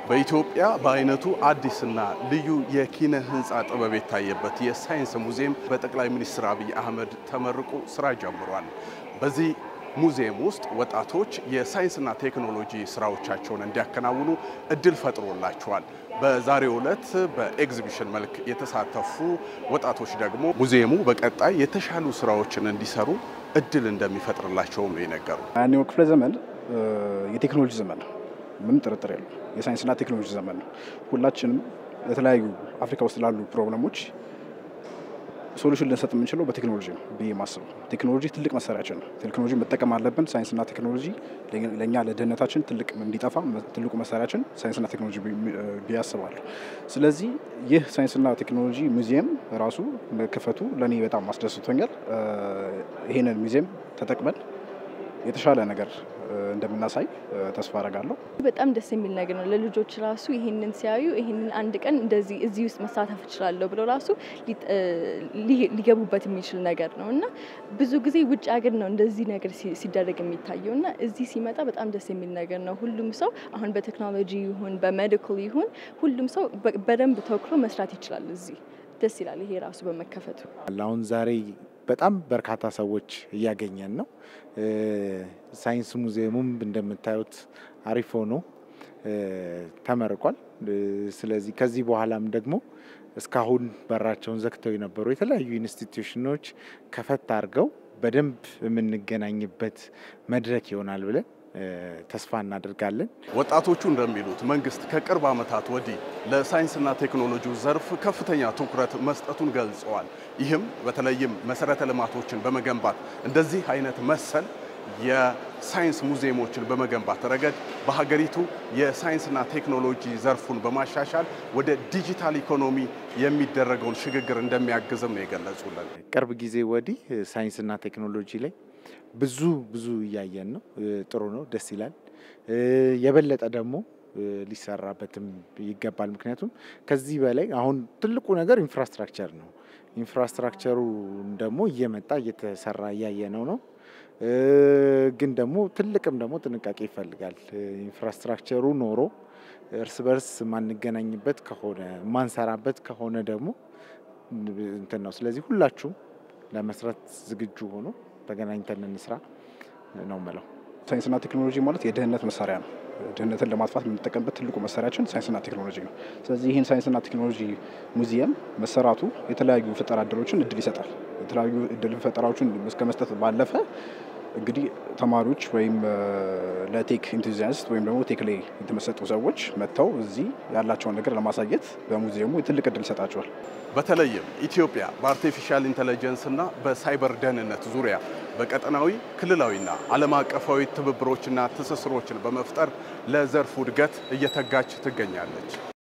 በኢትዮጵያ በአይነቱ አዲስና ልዩ የኪነ ህንፃ ጥበብ የታየበት የሳይንስ ሙዚየም በጠቅላይ ሚኒስትር አብይ አህመድ ተመርቆ ስራ ጀምሯል። በዚህ ሙዚየም ውስጥ ወጣቶች የሳይንስና ቴክኖሎጂ ስራዎቻቸውን እንዲያከናውኑ እድል ፈጥሮላቸዋል። በዛሬው ዕለት በኤግዚቢሽን መልክ የተሳተፉ ወጣቶች ደግሞ ሙዚየሙ በቀጣይ የተሻሉ ስራዎችን እንዲሰሩ እድል እንደሚፈጥርላቸውም ነው የነገሩ። ያኔው ክፍለ ዘመን የቴክኖሎጂ ዘመን ነው። ምንም ጥርጥር የለው። የሳይንስና ቴክኖሎጂ ዘመን ነው። ሁላችንም ለተለያዩ አፍሪካ ውስጥ ላሉ ፕሮብለሞች ሶሉሽን ልንሰጥ የምንችለው በቴክኖሎጂ ነው ብዬ ማስበው። ቴክኖሎጂ ትልቅ መሳሪያችን ነው። ቴክኖሎጂ መጠቀም አለብን። ሳይንስና ቴክኖሎጂ ለእኛ ለድህነታችን ትልቅ እንዲጠፋ ትልቁ መሳሪያችን ሳይንስና ቴክኖሎጂ ብዬ አስባለሁ። ስለዚህ ይህ ሳይንስና ቴክኖሎጂ ሙዚየም ራሱ መከፈቱ ለእኔ በጣም አስደስቶኛል። ይህንን ሙዚየም ተጠቅመን የተሻለ ነገር እንደምናሳይ ተስፋ አረጋለሁ። በጣም ደስ የሚል ነገር ነው። ለልጆች ራሱ ይህንን ሲያዩ ይህንን አንድ ቀን እንደዚህ እዚህ ውስጥ መሳተፍ እችላለሁ ብለው ራሱ ሊገቡበት የሚችል ነገር ነው እና ብዙ ጊዜ ውጭ ሀገር ነው እንደዚህ ነገር ሲደረግ የሚታየው እና እዚህ ሲመጣ በጣም ደስ የሚል ነገር ነው። ሁሉም ሰው አሁን በቴክኖሎጂ ይሁን በሜዲካል ይሁን ሁሉም ሰው በደንብ ተወክሎ መስራት ይችላል። እዚህ ደስ ይላል ይሄ ራሱ በመከፈቱ። አሁን ዛሬ በጣም በርካታ ሰዎች እያገኘን ነው። ሳይንስ ሙዚየሙም እንደምታዩት አሪፍ ሆኖ ተመርቋል። ስለዚህ ከዚህ በኋላም ደግሞ እስካሁን በራቸውን ዘግተው የነበሩ የተለያዩ ኢንስቲትዩሽኖች ከፈት አድርገው በደንብ የምንገናኝበት መድረክ ይሆናል ብለን ተስፋ እናደርጋለን። ወጣቶቹ እንደሚሉት መንግስት ከቅርብ ዓመታት ወዲህ ለሳይንስና ቴክኖሎጂው ዘርፍ ከፍተኛ ትኩረት መስጠቱን ገልጸዋል። ይህም በተለይም መሰረተ ልማቶችን በመገንባት እንደዚህ አይነት መሰል የሳይንስ ሙዚየሞችን በመገንባት ረገድ በሀገሪቱ የሳይንስና ቴክኖሎጂ ዘርፉን በማሻሻል ወደ ዲጂታል ኢኮኖሚ የሚደረገውን ሽግግር እንደሚያግዝም ነው የገለጹልን። ቅርብ ጊዜ ወዲህ ሳይንስና ቴክኖሎጂ ላይ ብዙ ብዙ እያየን ነው። ጥሩ ነው፣ ደስ ይላል። የበለጠ ደግሞ ሊሰራበትም ይገባል። ምክንያቱም ከዚህ በላይ አሁን ትልቁ ነገር ኢንፍራስትራክቸር ነው። ኢንፍራስትራክቸሩ ደግሞ እየመጣ እየተሰራ እያየነው ነው። ግን ደግሞ ትልቅም ደግሞ ጥንቃቄ ይፈልጋል። ኢንፍራስትራክቸሩ ኖሮ እርስ በርስ ማንገናኝበት ከሆነ ማንሰራበት ከሆነ ደግሞ እንትን ነው። ስለዚህ ሁላችሁም ለመስራት ዝግጁ ሆኖ ተገናኝተን እንስራ ነው ምለው። ሳይንስና ቴክኖሎጂ ማለት የድህነት መሳሪያ ነው። ድህነትን ለማጥፋት የምንጠቀምበት ትልቁ መሳሪያችን ሳይንስና ቴክኖሎጂ ነው። ስለዚህ ይህን ሳይንስና ቴክኖሎጂ ሙዚየም መሰራቱ የተለያዩ ፈጠራ እድሎችን እድል ይሰጣል። የተለያዩ እድል ፈጠራዎችን እስከ መስጠት ባለፈ እንግዲህ ተማሪዎች ወይም ለቴክ ኢንቱዚያስት ወይም ደግሞ ቴክ ላይ የተመሰጡ ሰዎች መጥተው እዚህ ያላቸውን ነገር ለማሳየት በሙዚየሙ ትልቅ እድል ይሰጣቸዋል። በተለይም ኢትዮጵያ በአርቲፊሻል ኢንተለጀንስ እና በሳይበር ደህንነት ዙሪያ በቀጠናዊ ክልላዊና ዓለም አቀፋዊ ትብብሮችና ትስስሮችን በመፍጠር ለዘርፉ እድገት እየተጋች ትገኛለች።